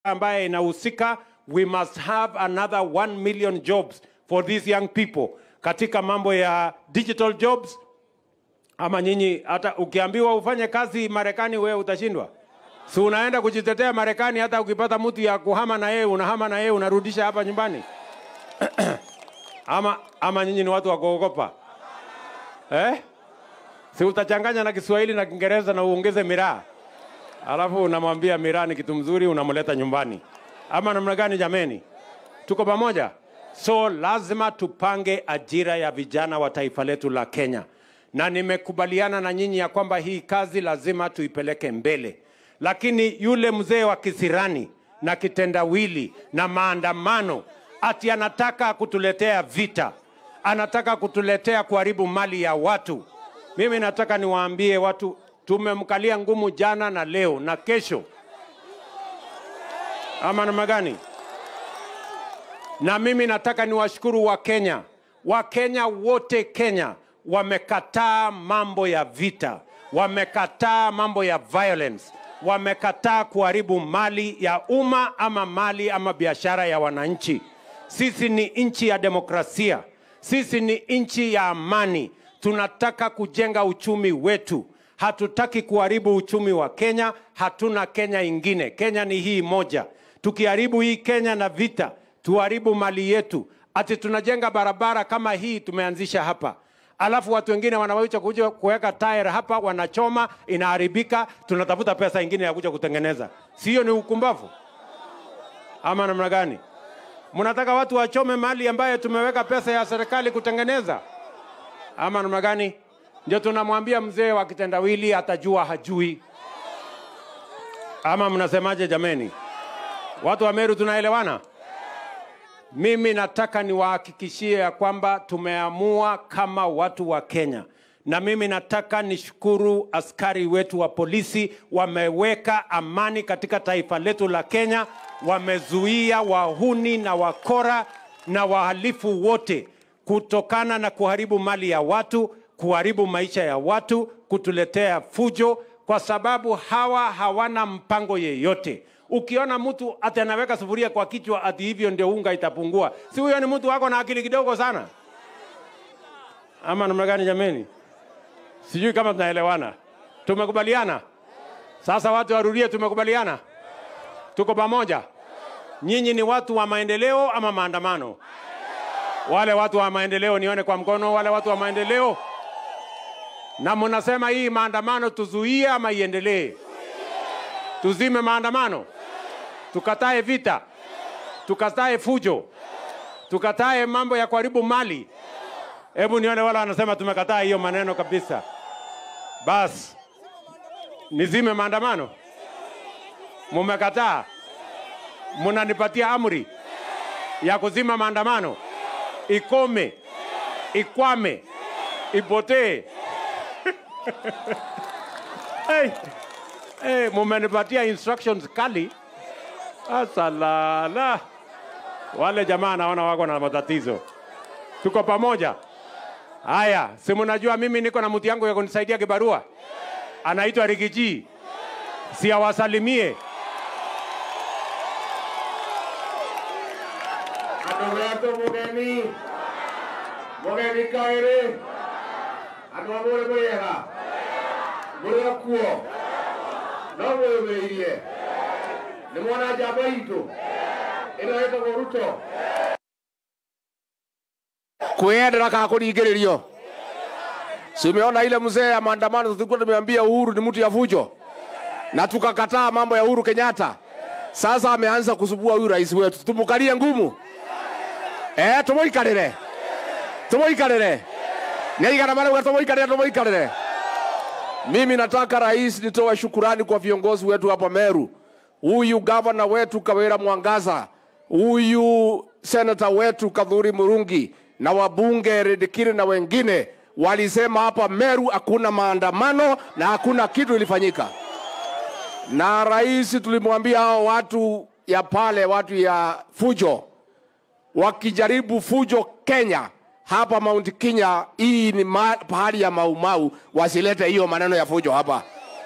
ambaye inahusika we must have another 1 million jobs for these young people katika mambo ya digital jobs ama nyinyi hata ukiambiwa ufanye kazi Marekani wewe utashindwa si unaenda kujitetea Marekani hata ukipata mtu ya kuhama na yeye unahama na yeye unarudisha hapa nyumbani ama ama nyinyi ni watu wa kuogopa eh? si utachanganya na Kiswahili na Kiingereza na uongeze miraa alafu unamwambia miraa ni kitu mzuri unamleta nyumbani ama namna gani jameni tuko pamoja so lazima tupange ajira ya vijana wa taifa letu la kenya na nimekubaliana na nyinyi ya kwamba hii kazi lazima tuipeleke mbele lakini yule mzee wa kisirani na kitendawili na maandamano ati anataka kutuletea vita anataka kutuletea kuharibu mali ya watu mimi nataka niwaambie watu tumemkalia ngumu jana na leo na kesho ama namna gani na mimi nataka niwashukuru wakenya wakenya wote kenya wamekataa mambo ya vita wamekataa mambo ya violence wamekataa kuharibu mali ya umma ama mali ama biashara ya wananchi sisi ni nchi ya demokrasia sisi ni nchi ya amani tunataka kujenga uchumi wetu hatutaki kuharibu uchumi wa kenya hatuna kenya ingine kenya ni hii moja tukiharibu hii kenya na vita tuharibu mali yetu ati tunajenga barabara kama hii tumeanzisha hapa alafu watu wengine wanaweza kuja kuweka tire hapa wanachoma inaharibika tunatafuta pesa ingine ya kuja kutengeneza sio ni ukumbavu ama namna gani mnataka watu wachome mali ambayo tumeweka pesa ya serikali kutengeneza ama namna gani ndio tunamwambia mzee wa kitendawili atajua hajui ama mnasemaje jameni watu wa meru tunaelewana mimi nataka niwahakikishie ya kwamba tumeamua kama watu wa Kenya, na mimi nataka nishukuru askari wetu wa polisi, wameweka amani katika taifa letu la Kenya, wamezuia wahuni na wakora na wahalifu wote kutokana na kuharibu mali ya watu, kuharibu maisha ya watu, kutuletea fujo, kwa sababu hawa hawana mpango yeyote ukiona mtu ati anaweka sufuria kwa kichwa ati hivyo ndio unga itapungua, si huyo ni mtu wako na akili kidogo sana, ama namna gani jameni? Sijui kama tunaelewana. Tumekubaliana sasa, watu warudie, tumekubaliana, tuko pamoja. Nyinyi ni watu wa maendeleo ama maandamano? Wale watu wa maendeleo nione kwa mkono, wale watu wa maendeleo. Na mnasema hii maandamano tuzuie ama iendelee? Tuzime maandamano? tukatae vita, tukatae fujo, tukatae mambo ya kuharibu mali. Hebu nione wala wanasema tumekataa hiyo maneno kabisa. Bas, nizime maandamano? Mumekataa? Munanipatia amri ya kuzima maandamano? Ikome, ikwame, ipotee. hey, hey, mumenipatia instructions kali. Asalala. Wale jamaa naona wako na matatizo. Tuko pamoja. Haya, si mnajua mimi niko na mtu yangu ya kunisaidia kibarua. Anaitwa Rigiji. Si awasalimie. Andũ gatũ mũgeni mũgeni kaĩrĩ andũ a mũrĩ mwĩega mũrĩ o kuo no mwĩyũmĩrĩirie nĩ mwona njamba itũ ĩno ĩtagwo ruto kwĩyendera kana kũringĩrĩrio simeona ile mzee ya maandamano tulikuwa tumeambia uhuru ni mtu ya fujo na tukakataa mambo ya uhuru kenyatta sasa ameanza kusubua huyu rais wetu tumukalie ngumu eh tumuikarire tumuikarire niaigana marauga tumuikarire tumuikarire mimi nataka rais nitoe shukurani kwa viongozi wetu hapa meru huyu gavana wetu kawira mwangaza huyu senata wetu kadhuri murungi na wabunge redikiri na wengine walisema hapa meru hakuna maandamano na hakuna kitu ilifanyika na rais tulimwambia hao watu ya pale watu ya fujo wakijaribu fujo kenya hapa mount kenya hii ni ma- pahali ya maumau wasilete hiyo maneno ya fujo hapa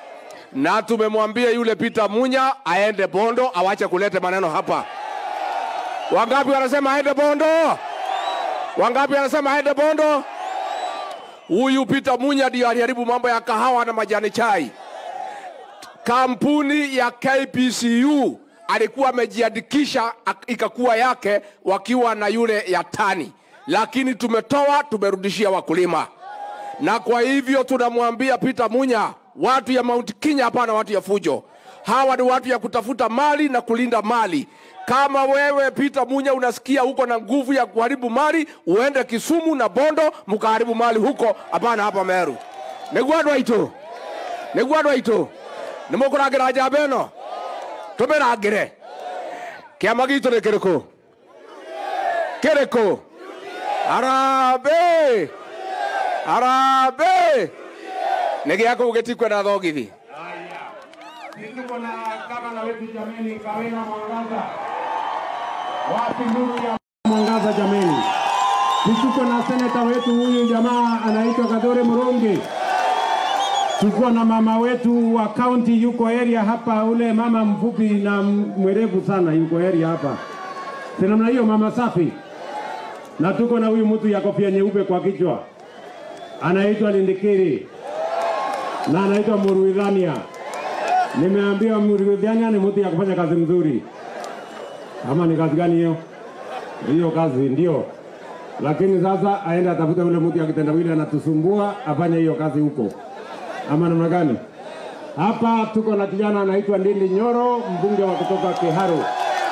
na tumemwambia yule Peter Munya aende Bondo, awache kulete maneno hapa. Wangapi wanasema aende Bondo? Wangapi wanasema aende Bondo? Huyu Peter Munya ndio aliharibu mambo ya kahawa na majani chai. Kampuni ya KPCU alikuwa amejiandikisha ak- ikakuwa yake wakiwa na yule ya tani, lakini tumetoa tumerudishia wakulima, na kwa hivyo tunamwambia Peter Munya, watu ya Mount Kenya, hapana watu ya fujo. Hawa ni watu ya kutafuta mali na kulinda mali. Kama wewe Peter Munya unasikia uko na nguvu ya kuharibu mali, uende Kisumu na Bondo mkaharibu mali huko, hapana hapa Meru. Nĩguo andũ aitũ nĩguo andũ aitũ nĩ mũkũrangĩra njamba ĩno tũmĩrangĩre kĩama gitũ nĩ kĩrĩkũ kĩrĩkũ harambĩ harambĩ nĩ gĩa kũu gĩtikwenda thogithi Sisi tuko na gavana wetu jameni, Kawena Mwangaza. Wapi nuru ya Mwangaza jameni? Sisi tuko na seneta wetu huyu jamaa anaitwa Kadore Murungi. Tuko na mama wetu wa county yuko area hapa, ule mama mfupi na mwerevu sana yuko area hapa. Si namna hiyo, mama safi. Na tuko na huyu mtu ya kofia nyeupe kwa kichwa anaitwa Lindikiri na anaitwa Muruidhania. Nimeambiwa Muruidhania ni mtu ya kufanya kazi mzuri. Ama ni kazi gani hiyo? Hiyo kazi ndio, lakini sasa aende atafute ule mtu ya kitendawili anatusumbua, afanye hiyo kazi huko, ama namna gani? Hapa tuko na kijana anaitwa Ndindi Nyoro, mbunge wa kutoka Kiharu.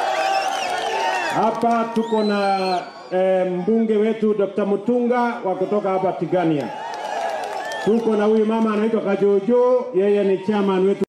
Hapa tuko na eh, mbunge wetu Dr. Mutunga wa kutoka hapa Tigania. Tuko na huyu mama anaitwa Kajojo, yeye ni chairman wetu